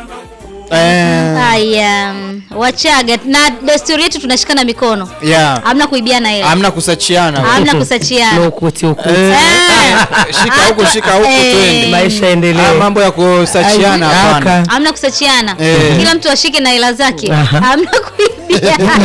Eh, Haya, Wachaga na desturi yetu tunashikana mikono, yeah. hamna kuibiana hela, Hamna kusachiana. hamna kusachiana. No ukuti ukuti. Eh, Eh. shika huku shika huku Eh. twende. Maisha Ah, endelee. mambo ya kusachiana Ai, hapana. aka. hamna kusachiana Eh. kila mtu ashike na hela zake Aha. hamna kuibiana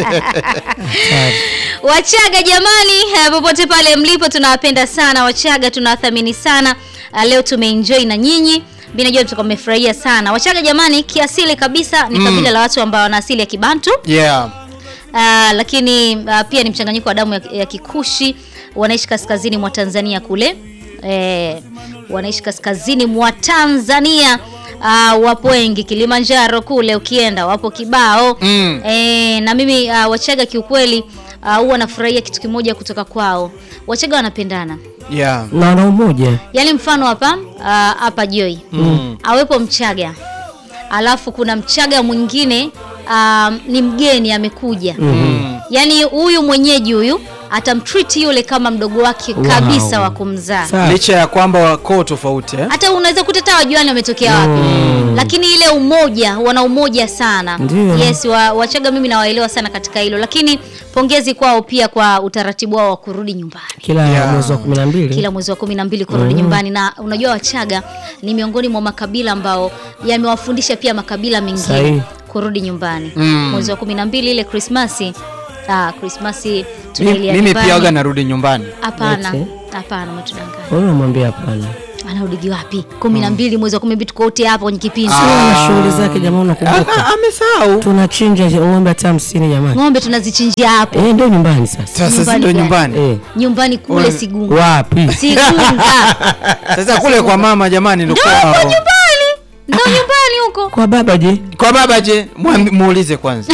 wachaga jamani eh, popote pale mlipo tunawapenda sana wachaga tunawathamini sana Ah, leo tumeenjoy na nyinyi mi najua mtakuwa mmefurahia sana wachaga jamani kiasili kabisa ni kabila la watu ambao wana asili ya kibantu Yeah. Ah, lakini ah, pia ni mchanganyiko wa damu ya, ya kikushi wanaishi kaskazini mwa tanzania kule eh, wanaishi kaskazini mwa tanzania Ah, wapo wengi kilimanjaro kule ukienda wapo kibao Mm. eh, na mimi ah, wachaga kiukweli ah, huwa nafurahia kitu kimoja kutoka kwao wachaga wanapendana Yeah. Na wana umoja. yaani mfano hapa ah, hapa Joy Mm. awepo Mchaga alafu kuna Mchaga mwingine um, ni mgeni amekuja Mm. yaani huyu mwenyeji huyu atamtreat yule kama mdogo wake Wow. kabisa wa kumzaa Sawa. Licha ya kwamba wako tofauti eh? hata unaweza kuta hata wajuani wametokea wapi lakini ile umoja wana umoja sana Ndio. yes wa, wachaga mimi nawaelewa sana katika hilo lakini pongezi kwao pia kwa utaratibu wao wa kurudi nyumbani Kila Yeah. mwezi wa 12. kila mwezi wa kumi na mbili kurudi nyumbani na unajua wachaga ni miongoni mwa makabila ambao yamewafundisha pia makabila mengine Sahihi. kurudi nyumbani Mm. mwezi wa kumi na mbili ile krismasi ah, krismasi Mi- tunailia Mimi nyumbani. pia waga narudi nyumbani. hapana Eti? hapana umetudanganya Wewe unamwambia hapana. anarudigi wapi kumi na mbili mwezi wa kumi na mbili tuko wote hapo kwenye kipindi Kuna shughuli zake jamaa unakumbuka. Ah, Amesahau. Tunachinja ng'ombe hata hamsini jamani. ng'ombe tunazichinjia hapo Eh, ndio nyumbani sasa. Sasa si Nyumbani ndo gani? nyumbani. Eh. nyumbani kule Ule- sigunga Wapi? sigunga Sasa kule kwa mama jamani ndo ndo kwao. huko nyumbani ndo nyumbani huko Kwa baba je? Kwa baba je, Mwambi- muulize kwanza.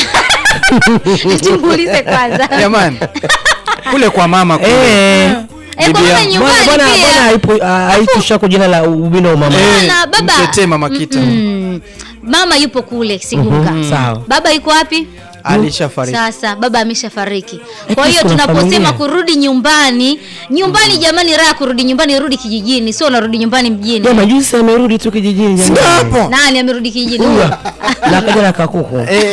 tumuulize kwanza Jamani. Kule kwa mama kule. Eh. Eh, kwa Bibi maana yangu. nyumbani Bwana bwana pia bwana haipo ah, haitusha kwa jina la ubino wa mama. Eh, Bwana, baba. mtetee mama kita. Mm. mama yupo kule sigunga Sawa. baba yuko wapi Alishafariki. sasa baba ameshafariki Eh, kwa hiyo kuna tunaposema familia. kurudi nyumbani nyumbani jamani raha kurudi nyumbani rudi kijijini sio unarudi nyumbani mjini Jamaa juzi amerudi tu kijijini Ndio jamani. hapo. nani amerudi kijijini Huyo. Huyo. Na kaja na kakuku. Eh,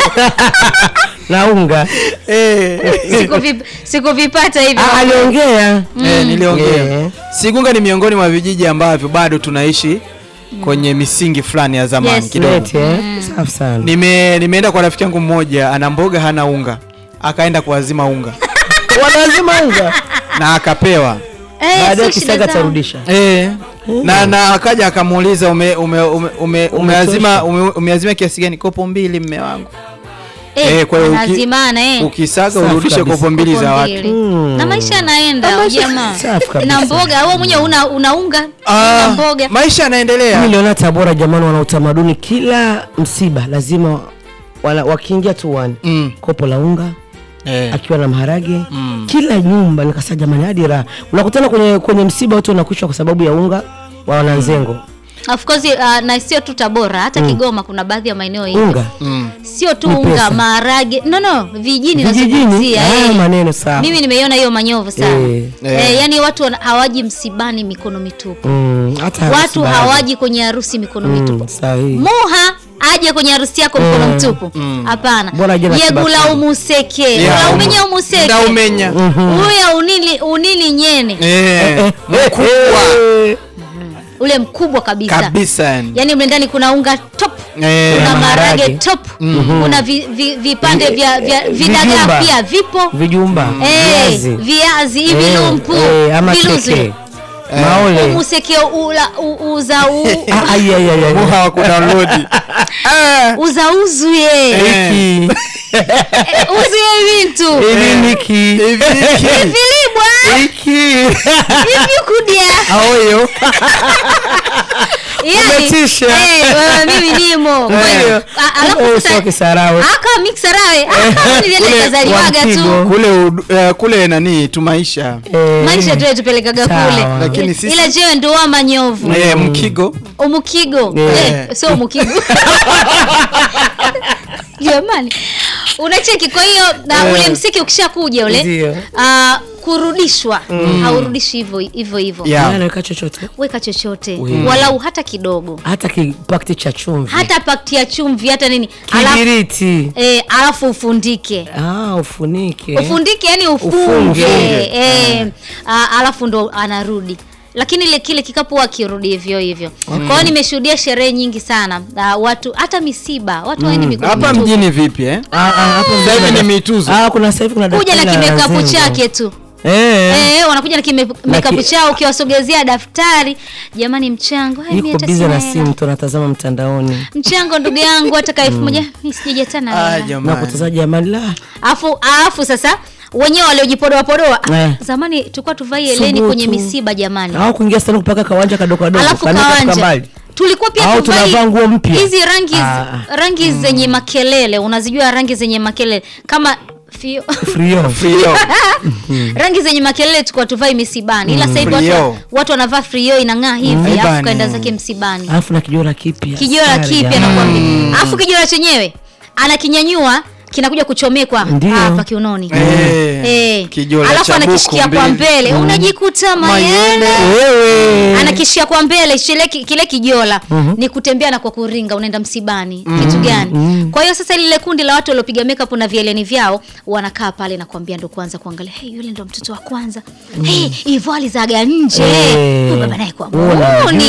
Na unga. eh. Sikuvi- sikuvipata hivyo Ah, aliongea. Eh, niliongea. Eh. Sigunga ni miongoni mwa vijiji ambavyo bado tunaishi kwenye misingi fulani ya zamani Yes. kidogo. Leti, eh? Safi sana. Nime nimeenda kwa rafiki yangu mmoja ana mboga hana unga. Akaenda kuazima unga Wanazima unga. na akapewa. Eh, Baadaye sio shida kisaga zao. tarudisha. Eh. Na na akaja akamuuliza ume, ume, ume, ume, umeazima ume, umeazima kiasi gani? Kopo mbili mme wangu. Eh, Eh, kwa hiyo uki- lazimana, eh. Ukisaga Safi urudishe kabisa. kopo mbili za Kopo watu. mbili. Mm. na maisha yanaenda jamaa Safi kabisa. na mboga wewe mwenyewe una unaunga una Ah, mboga maisha yanaendelea. Mimi niliona Tabora jamani, wana utamaduni, kila msiba lazima wana, wakiingia tu wani Mm. kopo la unga Eh. akiwa na maharage Mm. kila nyumba. Nikasema jamani, hadi raha unakutana kwenye, kwenye msiba watu wanakuishwa kwa sababu ya unga wa wananzengo of course uh, na sio tu Tabora hata Kigoma kuna baadhi ya maeneo hivi unga Mm. sio tu Ni unga pesa. maharage no no vijijini vijijini. nazungumzia Ah, eh. maneno sawa. mimi nimeiona hiyo manyovu sana Eh. eh. Eh. yani watu wana- hawaji msibani mikono mitupu Mm, hata watu harusi baadhi. hawaji kwenye harusi mikono mitupu Mm, sahihi. muha aje kwenye harusi yako mkono mtupu hapana Bora aje na yegula kibakuli. umuseke Yeah, Ula umu- umenya umuseke Ndaumenya. uya unili unili nyene Eh. Mkubwa Eh, ule mkubwa kabisa kabisa yani. yaani mle ndani kuna unga top Eh. kuna Kuna maharage maharage. top kuna vi, vi, vipande Vi- vya, vya vijumba. vidagaa pia vipo vijumba Eh, viazi viazi hivi Eh, lumpu eh, ama viluzu. keke maole umuseke ula u- uza u, Ah, ai, ai, ai, ai. Muha wa kudownload. Ah. uza uzuye Eh. Hiki. Eh, uzuye bintu Hivi niki. Hivi hiki. vilibwa Hiki. hivi kudia Aoyo. yani Umetisha. eh, wewe mimi nimo kwa hiyo a- alafu Oh, sasa sio kisarawe. aka mixarawe aka nilienda Kule kazaliwaga tu Wantigo. Kule ud- eh, kule nani tumaisha. Eh, maisha tu tupelekaga Sawa. kule Lakini sisi- ila jewe ndo wa manyovu Eh, mkigo. umukigo Eh. eh, sio umukigo jamani unacheki kwa hiyo na ule msiki ukishakuja ule Ndio. ah, kurudishwa haurudishi hivyo hivyo hivyo Yeah. Yaani anaweka chochote weka chochote We. walau hata kidogo hata kipakti cha chumvi hata pakti ya chumvi hata nini alafu, kibiriti eh, alafu ufundike ah, ufunike ufundike yani ufunge Ufunge. eh, ah, alafu ndo anarudi lakini ile kile kikapu huwa kirudi hivyo hivyo kwa hiyo nimeshuhudia sherehe nyingi sana uh, watu hata misiba watu waendi mikono hapa mitupu. mjini vipi eh? Ah, ah, hapa Sasa hivi mjini- ni mituzo. Ah, kuna sasa hivi kuna kuja na daftari la kimekapu Zengo. chake tu Eh. Eh, wanakuja na kimekapu ki- chao ukiwasogezea daftari jamani mchango Ai, mimi Yuko hata bize sina na hela. simu tunatazama mtandaoni mchango ndugu yangu hata ka elfu moja mi sijaja tena Ah, hela. na jamani. kutaza jamani la afu afu sasa wenyewe waliojipodoa podoa Eh. zamani tulikuwa tuvai eleni Subutu. kwenye misiba jamani au kuingia sana kupaka kawanja kadogo kadogo alafu kanika kafika kawanja mbali. tulikuwa pia Au tuvai tunavaa nguo mpya. hizi rangi Ah. rangi zenye makelele unazijua rangi zenye makelele kama fio Frio. Frio. rangi zenye makelele tulikuwa tuvai misibani ila sasa hivi watu, Frio. watu wanavaa frio inang'aa hivi Mm. alafu Bane. kaenda zake msibani alafu na kijora kipya kijora Sare kipya jamani. nakwambia alafu kijora chenyewe anakinyanyua kinakuja kuchomekwa Ndio. hapa kiunoni Eh, Eh. kijola alafu cha anakishikia buku kwa mbili. mbele unajikuta mayele wewe anakishia kwa mbele kile, kile kijola ni kutembea na kwa kuringa unaenda msibani kitu gani kwa hiyo sasa lile kundi la watu waliopiga makeup na vieleni vyao wanakaa pale na kuambia ndo kwanza kuangalia hey, yule ndo mtoto wa kwanza hey, hivyo alizaga nje Eh. Huyu baba naye kwa Unajua. muuni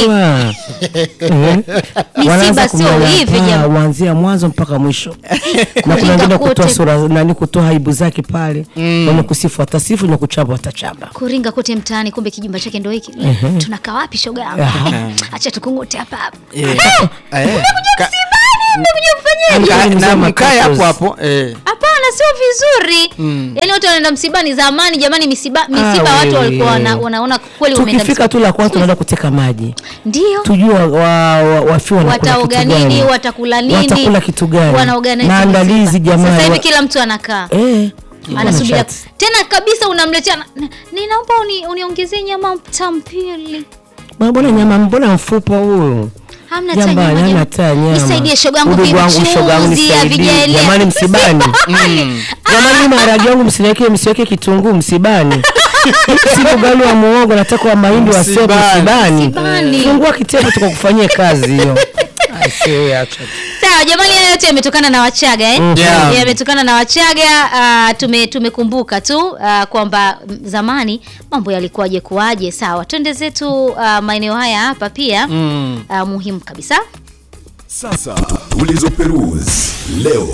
Eh. Misiba Wanaanza sio kumnyanyapaa, hivi jamaa. kuanzia mwanzo mpaka mwisho na kuna Kuringa wengine kote. kutoa sura nani kutoa aibu zake pale wenye kusifu watasifu wenye kuchamba watachamba kuringa kote mtaani kumbe kijumba chake ndo hiki tunakaa wapi shoga yangu Aha. acha tukungute hapa hapa Eh. Eh. Ka- mmekuja kufanyaje ka- Yaani na mzee mkae hapo Makatos. hapo eh. hapana sio vizuri yaani watu wanaenda msibani zamani jamani misiba misiba Ah, watu wewe. walikuwa wana, wanaona kweli umeenda tukifika tu la kwanza tunaenda kuteka maji ndio tujue wa- wa- wa- wafiwa wanakula wataoga kitu gani. nini watakula nini watakula kitu gani wanaoga nini maandalizi msiba. jamani sasa hivi wa- kila mtu anakaa eh, anasubiria wanachati. tena kabisa unamletea na- na- ninaomba uni, uniongezee nyama tampili Bwana, mbona nyama mbona mfupa huyu hamna hata Jamba, nyama hana jama. hata nyama. nisaidie shogangu Udugu wangu, shogangu, vichuzi nisaidie. havijaelea Jamani, msibani. jamani maharage yangu msiweke msiweke kitunguu msibani si ugali wa muogo nataka wa mahindi wa sebu Msibani. msibani Msibani. fungua kitepo tukakufanyia kazi hiyo Ai, sio, acha tu. sawa jamani haya yote yametokana na wachaga eh? Yeah. yametokana na wachaga uh, tume tumekumbuka tu uh, kwamba mm, zamani mambo yalikuwaje kuwaje sawa twende zetu uh, maeneo haya hapa pia Mm. uh, muhimu kabisa Sasa tulizoperuzi leo.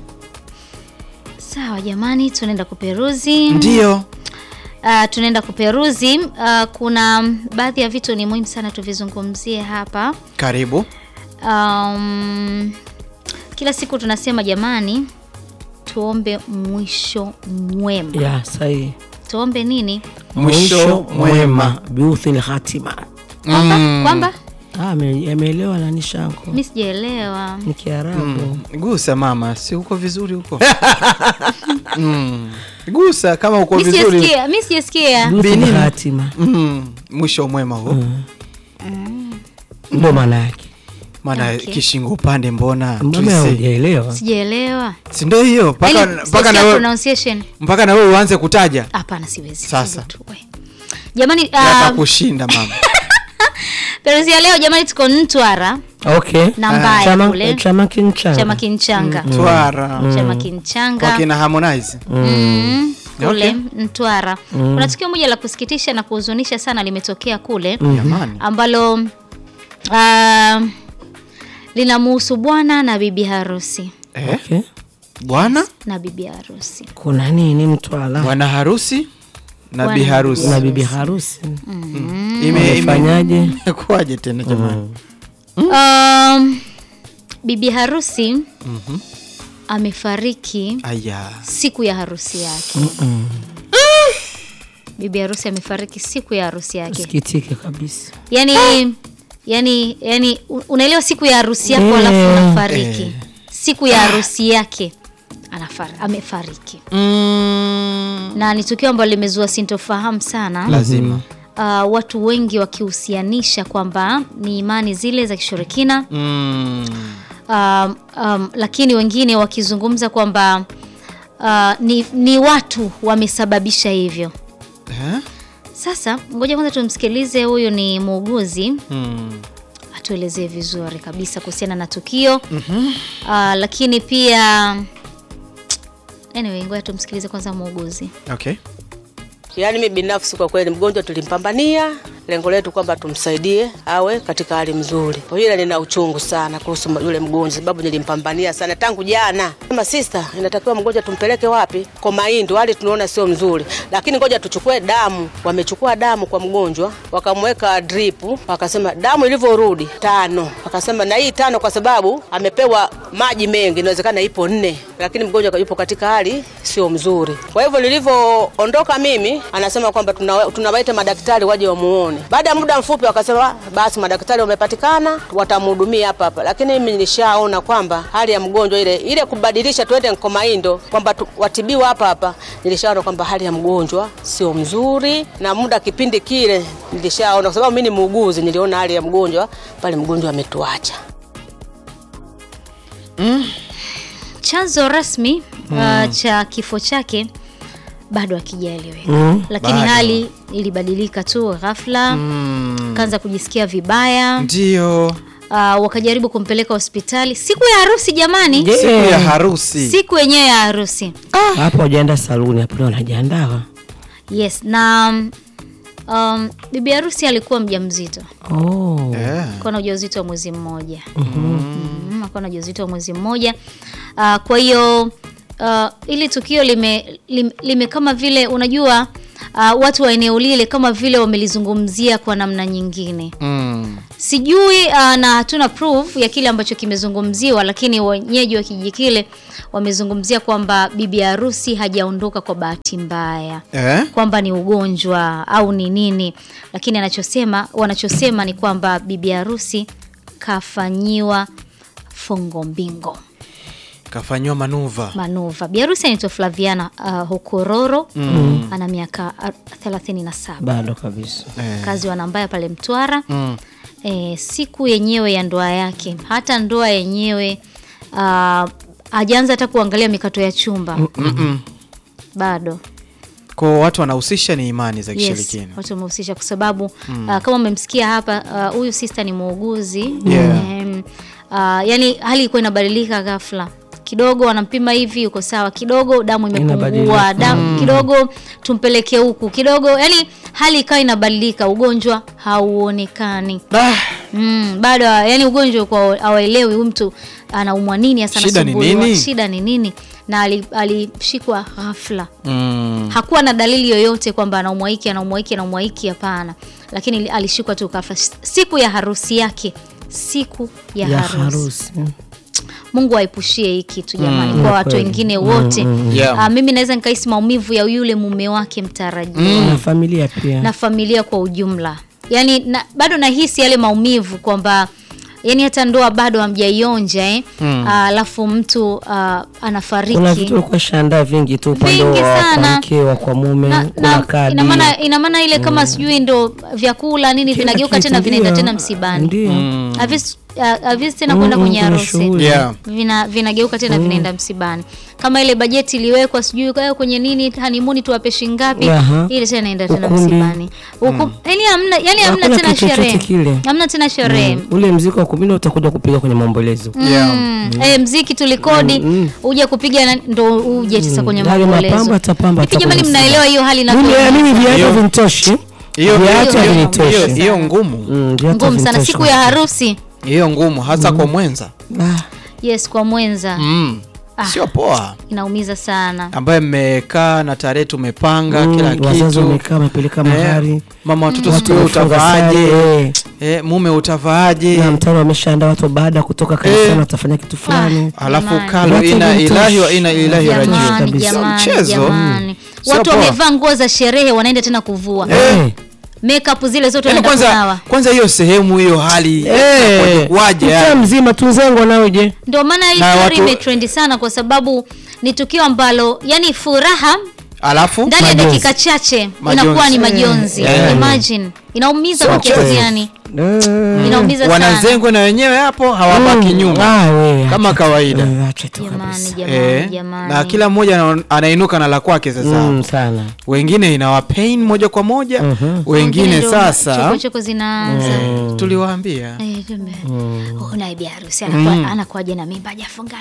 sawa jamani tunaenda kuperuzi ndio uh, tunaenda kuperuzi uh, kuna mm, baadhi ya vitu ni muhimu sana tuvizungumzie hapa karibu um, kila siku tunasema jamani tuombe mwisho mwema ya sahihi tuombe nini mwisho mwema biuthil hatima kwamba kwamba Ah, ame- ameelewa nani shanko mi sijaelewa ni kiarabu gusa mama si uko vizuri huko mm. gusa kama uko mi vizuri sijasikia mi sijasikia biuthil Binini. hatima mm. mwisho mwema huo ndo maana yake maana Okay. kishingo upande mbona mbona tuise hujaelewa sijaelewa si ndio hiyo mpaka Yaani, mpaka sijasikia na wewe pronunciation mpaka na wewe uanze kutaja hapana siwezi Sasa. hivyo tu, we. jamani yata uh, kushinda mama peruzi ya leo jamani tuko ntwara okay na mbaya chama kule chama kinchanga chama kinchanga twara chama kinchanga wakina harmonize Mm, kule Okay. Mtwara. Kuna tukio moja la kusikitisha na kuhuzunisha sana limetokea kule jamani ambalo uh, linamuhusu bwana na bibi harusi eh? okay. bwana na bibi harusi. kuna nini mtwala bwana harusi na Bwana bi na harusi na bibi harusi Ime- ime- Wamefanyaje? kuwaje tena jamani Um, bibi harusi amefariki aya siku ya harusi yake. Bibi harusi amefariki siku ya harusi yake. sikitike kabisa yani yani yani u- unaelewa siku ya harusi yako Eh, alafu unafariki siku ya harusi yake anafar, amefariki mm. na ni tukio ambalo limezua sintofahamu sana lazima uh, watu wengi wakihusianisha kwamba ni imani zile za kishirikina mm. um, um, lakini wengine wakizungumza kwamba uh, ni, ni watu wamesababisha hivyo. Eh? Sasa ngoja kwanza tumsikilize, huyu ni muuguzi Mm. atuelezee vizuri kabisa kuhusiana na tukio uh, lakini pia anyway, ngoja tumsikilize kwanza muuguzi. Okay. Yaani mimi binafsi kwa kweli mgonjwa tulimpambania, lengo letu kwamba tumsaidie awe katika hali mzuri. Kwa hiyo nina uchungu sana kuhusu yule mgonjwa sababu nilimpambania sana tangu jana. Kama sister, inatakiwa mgonjwa tumpeleke wapi? Kwa Maindo, hali tunaona sio mzuri. Lakini ngoja tuchukue damu. Wamechukua damu kwa mgonjwa, wakamweka drip, wakasema damu ilivyorudi tano. Wakasema na hii tano kwa sababu amepewa maji mengi, inawezekana ipo nne, lakini mgonjwa yupo katika hali sio mzuri. Kwa hivyo nilivyoondoka mimi, anasema kwamba tuna- tunawaita madaktari waje wamuone. Baada ya muda mfupi wakasema basi madaktari wamepatikana, watamhudumia hapa hapa, lakini mimi nilishaona kwamba hali ya mgonjwa ile ile kubadilisha tuende Nkomaindo kwamba tu- watibiwa hapa hapa, nilishaona kwamba hali ya mgonjwa sio mzuri, na muda kipindi kile nilishaona, kwa sababu mimi ni muuguzi, niliona hali ya mgonjwa pale, mgonjwa ametuacha. Chanzo rasmi uh, cha kifo chake bado hakijaeleweka Mm. lakini Bado. hali ilibadilika tu ghafla Mm. kaanza kujisikia vibaya Ndio. uh, wakajaribu kumpeleka hospitali siku ya harusi jamani Je, Siku ya harusi. siku yenyewe ya harusi hapo wajaenda saluni hapo ndio wanajiandaa. yes na um, bibi harusi alikuwa mjamzito Oh. Eh. alikuwa na ujauzito wa mwezi mmoja mm, alikuwa na ujauzito wa mwezi mmoja uh, kwa hiyo uh, ili tukio lime, lime, lime kama vile unajua uh, watu wa eneo lile kama vile wamelizungumzia kwa namna nyingine Mm. sijui uh, na hatuna proof ya kile ambacho kimezungumziwa lakini wenyeji wa kijiji kile wamezungumzia kwamba bibi harusi hajaondoka kwa bahati mbaya Eh? kwamba ni ugonjwa au ni nini lakini anachosema wanachosema ni kwamba bibi harusi kafanyiwa fongo mbingo Kafanyiwa manuva. manuva bibi harusi anaitwa flaviana uh, hukororo mm. ana miaka uh, 37 Bado kabisa. Eh. kazi wanambaya pale mtwara Mm. e, siku yenyewe ya ndoa yake hata ndoa yenyewe uh, hajaanza hata kuangalia mikato ya chumba Mm-mm. bado Kwa watu wanahusisha ni imani za yes, kishirikina. watu wamehusisha kwa sababu uh, kama umemsikia hapa uh, huyu sister ni muuguzi Yeah. Em, uh, yani hali ilikuwa inabadilika ghafla kidogo wanampima hivi uko sawa kidogo damu imepungua Inabadilika. damu kidogo tumpeleke huku kidogo yani hali ikawa inabadilika ugonjwa hauonekani Ah, Mm, bado yani ugonjwa kwa hawaelewi huyu mtu anaumwa nini hasa Shida ni anasumbuliwa, nini? shida ni nini na ali- alishikwa ghafla mm. hakuwa na dalili yoyote kwamba anaumwa hiki anaumwa hiki anaumwa hiki hapana lakini li- alishikwa tu ghafla siku ya harusi yake siku ya, Ya harusi. harusi. mungu aepushie hii kitu jamani Mm. kwa watu Kweli. wengine wote Yeah. Ah, mimi naweza nikahisi maumivu ya yule mume wake mtarajiwa Na familia pia. na familia kwa ujumla yaani na, bado nahisi yale maumivu kwamba yani hata ndoa bado hamjaionja eh? alafu mtu ah, anafariki Kuna vitu ulikuwa shaandaa vingi tu upande Vingi wa sana. kwa mke wa kwa mume, na, kuna na, kadi. ina maana ina maana ile kama sijui ndo vyakula nini Kila vinageuka kitu, tena vinaenda ndio. tena msibani Ndio. Havis- ah, havis tena kwenda Mm, kwenye kuna harusi shughuli. Yeah. vina vinageuka tena vinaenda msibani kama ile bajeti iliwekwa sijui kwa kwenye nini hanimuni tuwape shingapi Aha. ile tena inaenda tena Ukumbi. msibani Ukum, yani hamna yani hamna Hakuna tena kitu chochote sherehe kile. hamna tena sherehe Mm. Ule mziki wa kumina utakuja kupiga kwenye maombolezo. Yeah. Mm. Eh, mziki tulikodi uje kupiga na- ndo uje sasa kwenye Yale maombolezo mapambo atapamba hivi jamani atakuwa mnaelewa hiyo hali Mimi eh, inavyo mimi viatu Hiyo- vinitoshi. Hiyo Viatu hiyo- havinitoshi. hiyo- hiyo ngumu. Mm, viatu ngumu sana havinitoshi. siku ya harusi Hiyo ngumu hasa kwa mwenza. Ah, yes kwa mwenza Mm. Sio poa. inaumiza sana Ambaye mmekaa na tarehe tumepanga mm, kila wazazi kitu. wamekaa wamepeleka Eh, mahari. mama watoto Watu siku hiyo wamefunga utavaaje? sare, eh. Eh, mume utavaaje? na mtano wameshaandaa watu baada ya kutoka kanisani Eh. watafanya kitu fulani. Alafu Jamani. kalo Watu ina wanatoshi. ilahi wa ina ilahi jamani rajiun. Sio jamani mchezo. jamani Sio watu poa. wamevaa nguo za sherehe wanaenda tena kuvua Eh. makeup zile zote Yaani wanaenda kunawa kwanza kwanza hiyo sehemu hiyo hali Eh. waje Mtaa yani. mzima tunzengo nao je? ndio maana hii Na story watu- imetrendi sana kwa sababu ni tukio ambalo yani furaha Alafu ndani ya Majonzi. dakika chache Majonzi. inakuwa ni majonzi Eh. imagine inaumiza Sio kwa kiasi mchezo. gani Eh. Inaumiza sana. wanazengwe na wenyewe hapo hawabaki Mm. nyuma Ah, we, kama acha- kawaida. eh, acha tu Jamani, kabisa. jamani, Eh, jamani. na kila mmoja ana- anainuka na la kwake sasa Mm, sana wengine inawa pain moja kwa moja wengine ndo sasa chokochoko zinaanza tuliwaambia Eh, kumbe. Oh, naye bi harusi anakuwa anakuwaje na mimba hajafungana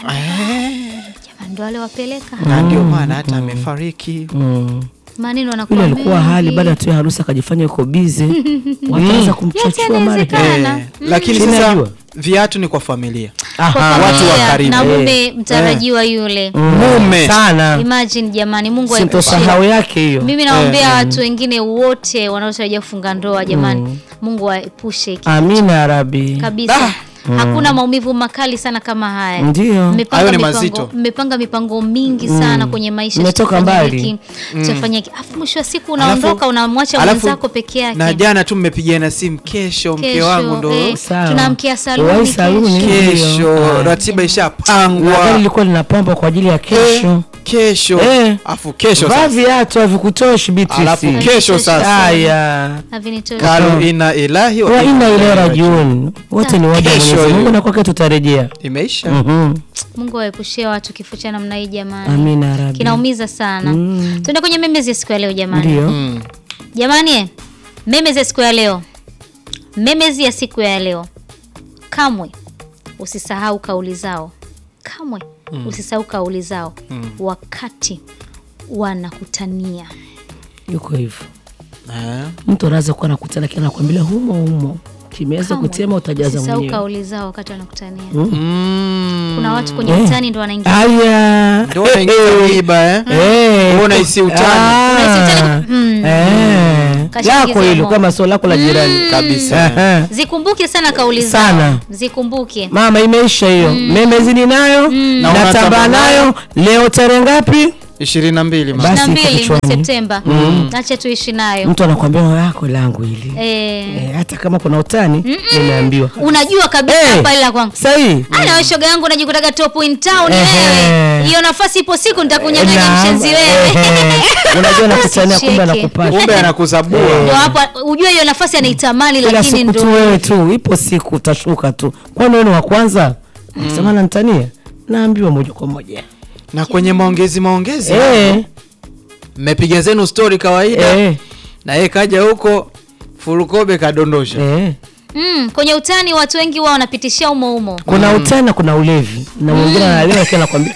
jamani ndo wale wapeleka na ndio maana hata amefariki Mm. maneno anakuwa yule alikuwa mengi. hali baada tu ya harusi akajifanya yuko bize wakaanza Yote kumchachua mara yanawezekana. Eh, lakini Sina sasa jua. viatu ni kwa familia Kwa Aha. watu wa familia karibu. na Eh. mume mtarajiwa yule mume sana imagine jamani mungu sintosahau aepushie yake hiyo mimi naombea watu wengine wote wanaotarajia kufunga ndoa jamani mungu aepushe hiki amina ya rabi kabisa hakuna maumivu makali sana kama haya Ndio. Mmepanga Hayo ni mipango- mazito. mmepanga mipango mingi sana kwenye maisha Mmetoka tutafanya mbali. hiki, tutafanya hiki afu mwisho wa siku unaondoka Alafu- unamwacha alafu- mwenzako peke yake na jana tu mmepigana simu kesho mke Kesho, wangu ndo eh, Sawa. tunamkia saluni Uwai saluni. kesho. kesho Ah. ratiba na gari ishapangwa lilikuwa linapambwa kwa ajili ya kesho kesho Eh. afu kesho vaa sasa viatu havikutoshi alafu Beatrice. kesho sasa haya Havinitoshi. kalu ina ilahi wa ina ile rajiun wote ni waja wa Kesho Mwenyezi Mungu hiyo. na kwake tutarejea imeisha Mhm. mungu aepushie watu kifo cha namna hii jamani amina ya rabi kinaumiza sana tuende kwenye memezi ya siku ya leo jamani ndio Mm. jamani eh, memezi ya siku ya leo memezi ya siku ya leo kamwe usisahau kauli zao kamwe usisahau kauli zao wakati wanakutania yuko hivyo Eh. mtu anaweza kuwa nakutana kila nakwambia humo humo kimeweza Kamwe kutema utajaza usisahau mwenyewe kauli zao wakati wanakutania Mm. kuna watu kwenye Eh. utani ndo wanaingia haya Ndio unaingiza miiba eh Eh. Wewe unahisi utani. Ah. Unahisi utani? Mm. Eh. Kashaingiza lako hilo mo. kama sio lako la jirani kabisa Aha. zikumbuke sana kauli zao Sana. zikumbuke mama imeisha hiyo memezini nayo Na natamba unatamba nayo leo tarehe ngapi ishirini na mbili ma. Basi na iko mbili mwezi kichwani. septemba acha tuishi nayo mtu anakwambia yako langu hili eh, Eh, hata kama kuna utani nimeambiwa unajua kabisa Eh. hapa ila kwangu sahii ana we shoga yangu najikutaga top in town Ehe. wewe hiyo nafasi ipo siku nitakunyang'anya Naam. mshenzi wewe Ehe. unajua nakutania kumbe Usicheke. anakupata kumbe anakuzabua ndo hapo ujue hiyo nafasi anaitamani kila lakini siku tu ndo wewe tu ipo siku utashuka tu kwani wewe ni wa kwanza sema nantania naambiwa moja kwa moja na kwenye maongezi maongezi Eh, mmepiga zenu story kawaida eh, na yeye kaja huko furukobe kadondosha eh. mm, kwenye utani watu wengi wao wanapitishia umo umo kuna utani na kuna ulevi na mwingine analewa akiwa nakwambia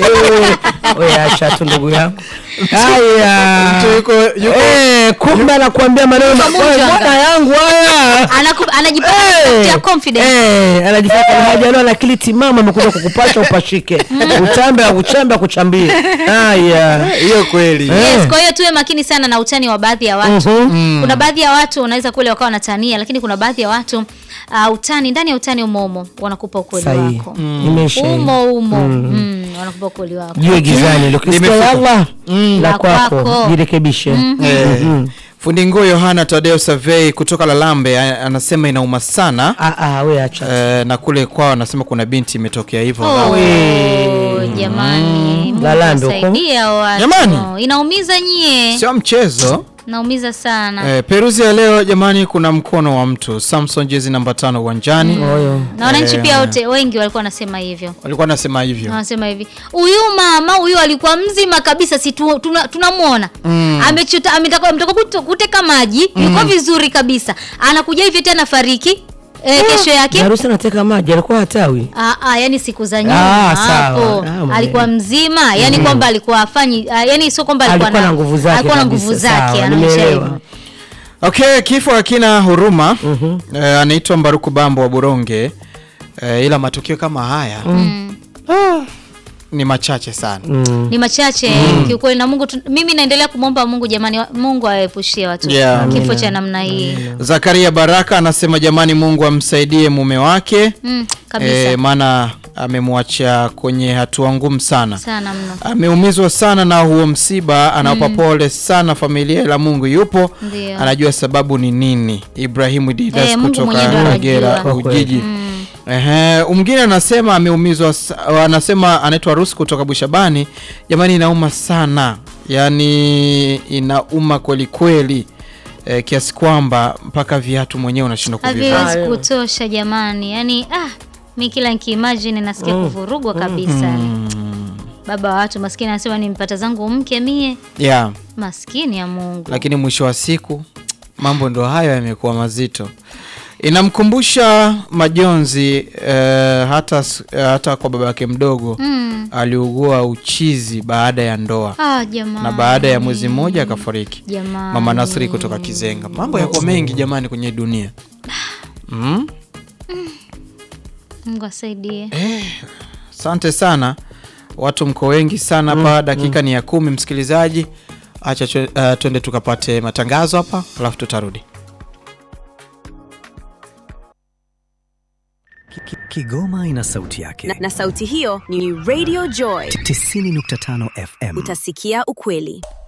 we acha tu ndugu yangu haya Mtu yuko- yuko- Eh, kumbe anakuambia maneno Yuko makubwa, mjanga. mbona yangu haya Anaku- anajipata Eh, ya confidence eh, anajifanya kama hajaliwa na akili timamu amekuja kukupasha upashike utambe akuchambe akuchambie haya hiyo kweli Eh. Yes, kwa hiyo tuwe makini sana na utani wa baadhi ya watu Mhm. kuna baadhi ya watu wanaweza kule wakawa wanatania lakini kuna baadhi ya watu uh, utani ndani ya utani umo umo wanakupa ukweli sahihi wako imeisha hiyo. umo umo mm, wanakupa ukweli wako jiwe gizani lokisikia Limefuka. Allah la La kwako kwako. jirekebishe Eh, fundi nguo yohana tadeo survey kutoka lalambe a- anasema inauma sana Ah, ah, we acha eh, na kule kwao anasema kuna binti imetokea hivyo Oh, jamani Mungu Lalando huko. awasaidie hao watu. Jamani. inaumiza nyie sio mchezo inaumiza sana eh, peruzi ya leo jamani kuna mkono wa mtu samson jezi namba tano uwanjani oyo na wananchi pia wote wengi walikuwa wanasema hivyo walikuwa nasema hivyo wanasema hivi huyu mama huyu alikuwa mzima kabisa si tu- tuna- tunamwona amechota ametoka ametoka kuto- kuteka maji yuko vizuri kabisa anakuja hivi tena fariki e, kesho yake harusi anateka maji alikuwa hatawi Ah, ah, yani siku za nyuma Ah, sawa. hapo Ah, mwenyewe. alikuwa mzima yani kwamba alikuwa afanyi ah, yani sio kwamba alikuwa, alikuwa na nguvu zake alikuwa na kabisa. nguvu zake Sawa, anaonyesha nimeelewa. hivyo okay kifo hakina huruma eh, anaitwa mbaruku bambo wa buronge eh, ila matukio kama haya ah, ni machache sana Mm. ni machache kiukweli na Mungu tu, mimi naendelea kumwomba Mungu jamani wa- Mungu aepushie watu Yeah. kifo cha namna hii zakaria baraka anasema jamani mungu amsaidie mume wake mm, kabisa eh, maana amemwacha kwenye hatua ngumu sana sana mno ameumizwa sana na huo msiba anawapa pole sana familia ila mungu yupo Ndio. anajua sababu ni nini ibrahimu didas Eh, Mungu kutoka mwenyewe ndo kagera anajua. Kwa kweli. ujiji Ehe, mwingine anasema ameumizwa sa- anasema anaitwa rusi kutoka bushabani jamani inauma sana yaani inauma kweli kweli eh, kiasi kwamba mpaka viatu mwenyewe unashindwa kuvivaa. haviwezi kutosha jamani yani ah, mi kila nikiimagine nasikia kuvurugwa kabisa baba wa watu maskini anasema nimpata zangu mke mie Yeah. maskini ya mungu lakini mwisho wa siku mambo ndo hayo yamekuwa mazito inamkumbusha majonzi eh, hata, s- eh, hata kwa baba yake mdogo mm. aliugua uchizi baada ya ndoa ah, jamani na baada ya mwezi mmoja akafariki jamani mama nasri kutoka kizenga mambo yako mengi jamani kwenye dunia mm? mungu asaidie asante sana watu mko wengi sana hapa dakika ni ya kumi msikilizaji acha chwe- uh, twende tukapate matangazo hapa alafu tutarudi Ki- ki- Kigoma ina sauti yake. na, na sauti hiyo ni Radio Joy. 90.5 FM. Utasikia ukweli.